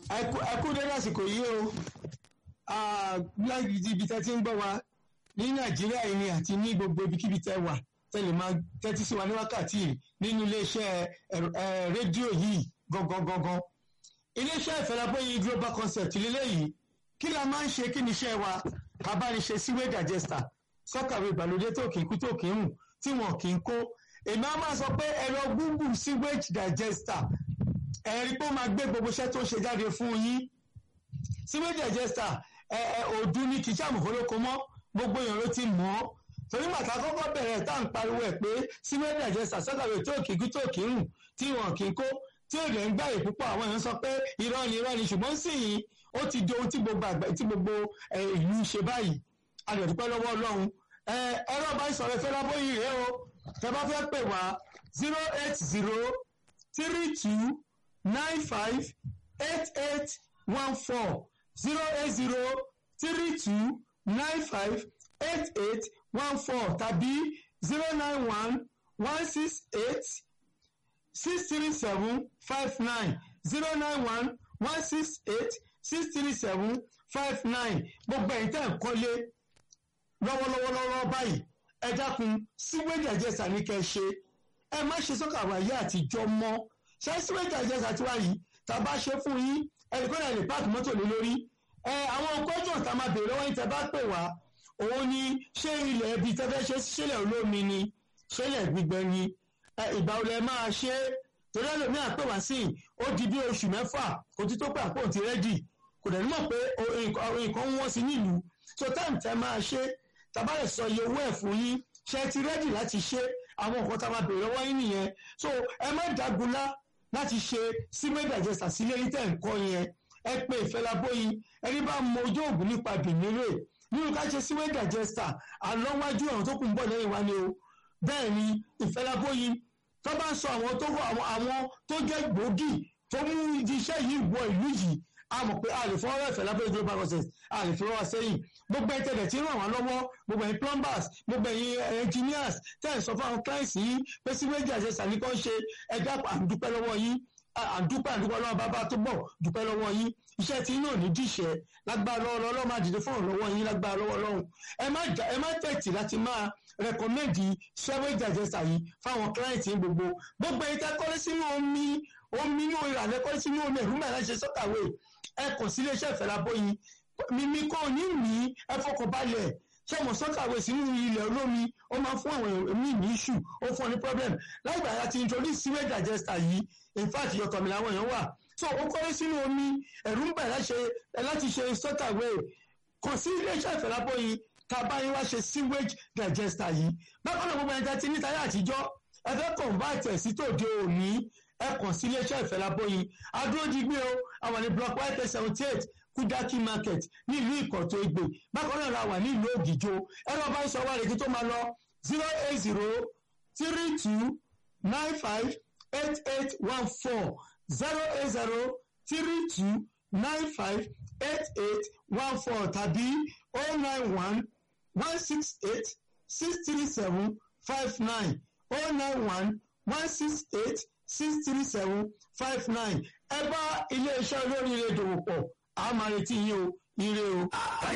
ẹkú dédé àsìkò yìí o láti ibi tẹ́ ti ń gbọ́ wa ní nàìjíríà yìí ni àti ní gbogbo ibikíbi tẹ́ wà tẹ́lẹ̀ máa tẹ́tí sí wa ní wákàtí yìí nínú iléeṣẹ́ rédíò yìí gangan gangan iléeṣẹ́ ìfẹ́lábóyin global concept lélẹ́yìí kí la máa ń ṣe kí ni iṣẹ́ wa abániṣe síwé digester sọ́kàwé ìgbàlódé tó kì í kú tó kì í hùn tí wọn kì í kó èmi á máa sọ pé ẹ̀rọ google sewage digester ẹ̀rí pé ó máa gbé gbogbo iṣẹ́ tó ń ṣe jáde fún yín sewage digester òdu ní kì í ṣàmùfólókò mọ́ gbogbo èèyàn ló ti mọ̀ ọ́ torí màtá kọ́kọ́ bẹ̀rẹ̀ tá à ń pariwo ẹ̀ pé sewage digester sọ́kàwé tó kì í kú tó kì í hùn tí wọn kì í kó tí ò lè ń gbàyè púpọ̀ àwọn èèyàn sọ pé irọ́ ni irọ́ ni ṣùgbọ́n sì yín ó ti di ohun tí gbogbo àgbà tí gbogbo ìlú ṣe báyìí a lè dúpẹ́ lọ́wọ́ ọlọ́run ẹ̀rọ bá ìsọ̀rọ̀ ìfẹ́ lábóyìn rèé o tẹ bá fẹ́ pè wá zero eight zero three two nine five eight eight one four zero eight zero three two nine five eight eight one four tàbí zero nine one one six eight six three seven five nine zero nine one one six eight six three seven five nine gbogbo ẹ̀yin tẹ́ ń kọ́lé lọ́wọ́lọ́wọ́lọ́wọ́ báyìí ẹ dákun síwéjì àjẹsà ní kẹ́ ṣe ẹ má ṣe sọ́kà wáyé àtijọ́ mọ́ ṣé síwéjì àjẹsà tí wáyé tá a bá ṣe fún yín ẹnì kan náà lè páàkì mọ́tò lé lórí ẹ àwọn kọ́jọ̀ tá a máa bèèrè lọ́wọ́ yín tẹ́ bá pè wá òun ni ṣé ilẹ̀ ibi tẹ́ fẹ́ ṣe ṣẹlẹ̀ olómi ni ṣẹlẹ̀ gbígbẹ ni ìgbà wo lẹ máa ṣe torí ẹlòmíà pè wá sí ó di bí oṣù mẹ́fà kò tí tó pé àpò ti rẹ́dì kò dẹ̀ ní mọ̀ pé nǹkan wọ́n sí nílùú so táìmù tẹ́ máa ṣe tàbálẹ̀ sọ iye owó ẹ̀ fún yín ṣe ti rẹ́dì láti ṣe àwọn nǹkan tá a máa bèèrè lọ́wọ́ yín nìyẹn so ẹ má dágunlá láti ṣe cement digester sílé ní tẹ̀ǹkọ́ yẹn ẹ pé ìfẹ́lábóyin ẹni bá mọ ojú òògùn nípa bìnírè nínú ká ṣe cement digester àlọ́wájú ọ̀run tó kù ń bọ̀ lẹ́yìn wá ni o bẹ́ẹ̀ ni ìfẹ́lábóyin tó bá ń sọ àwọn tó àwọn tó jẹ́ gbòógì tó mú iṣẹ́ yìí wọ ìlú yìí a mọ̀ pé a lè fọwọ́ ẹ̀fẹ̀ lábẹ́ global process a lè fi wọ́n sẹ́yìn gbogbo ẹ̀tẹ̀lẹ̀ tí ń ràn wá lọ́wọ́ gbogbo ẹ̀yin plumbers gbogbo ẹ̀yin engineers tẹ́ ẹ̀ sọ fún àwọn clients yìí pé síwéjì àṣẹṣà ní kàn ṣe ẹ̀dá àdúpẹ́ lọ́wọ́ yín àdúpẹ́ àdúpẹ́ lọ́wọ́ bàbá tó bọ̀ dúpẹ́ lọ́wọ́ yín iṣẹ́ tí náà ní díṣẹ́ lágbára lọ́wọ́ lọ́wọ́ máa dìde fún ọ̀rọ̀ lọ́wọ́ yín lágbára lọ́wọ́ lọ́hùn ẹ má tẹ̀tì láti máa rẹkọmẹ́ndì síwéjì àṣẹṣà yìí fáwọn clients yín gbogbo gbogbo ẹ̀yin tẹ́ kọ́lé sínú omi omi inú ìrànlẹ́ kọ́lé sínú omi ẹ̀rú mẹ́rin ṣe sọ́kàwé ẹ kàn sí iléeṣẹ́ ìfẹ́lábóyin mímí kò ní mí ẹ fọkàn balẹ̀ ṣé mo sọ́kàwé sínú ilẹ̀ olómi ó máa fún àwọn èmi ní issue ó fún ọ ní problem láìgbà yà ti introduce sewage digester yìí in fact yọ̀tọ̀ mi làwọn èèyàn wà so ó kọ́lé sínú omi ẹ̀rú ń bẹ̀ láti ṣe sọ́kàwé kàn sí iléeṣẹ́ ìfẹ́lábóyin tá a bá yín wá ṣe sewage digester yìí bákan náà gbogbo ẹ̀ka ti ní táyà àtijọ́ ẹ fẹ́ convert ẹ̀ sí tòde òní ẹ kàn sí iléeṣẹ́ ìfẹ́lábóyin adúródigbé o àwọn ní block white seventy eight kudaki market nílùú ìkọ̀tọ̀ ègbè bákan náà la wà nílùú ògìjò ẹ̀rọ bá ń sọ wá lèkì tó máa lọ zero eight zero three two nine five eight eight one four zero eight zero three two nine five eight eight one four tàbí oh nine one one six eight six three seven five nine oh nine one one six eight six three seven five nine ẹ bá iléeṣẹ́ olóríire dòwò pọ̀ a máa retí yín o ire o.